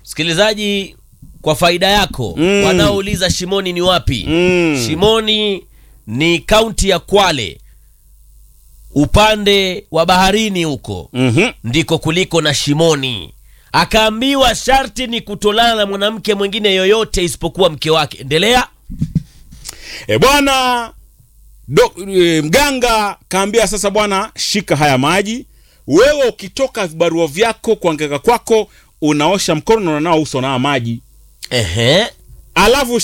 msikilizaji kwa faida yako Mm. wanaouliza shimoni ni wapi Mm. shimoni ni kaunti ya kwale upande wa baharini huko Mhm. ndiko kuliko na shimoni akaambiwa sharti ni kutolana na mwanamke mwingine yoyote isipokuwa mke wake endelea E bwana do, e, mganga kaambia sasa, bwana, shika haya maji. Wewe ukitoka vibarua vyako kuangeka kwako, unaosha mkono na unanao uso na haya maji, Ehe. alafu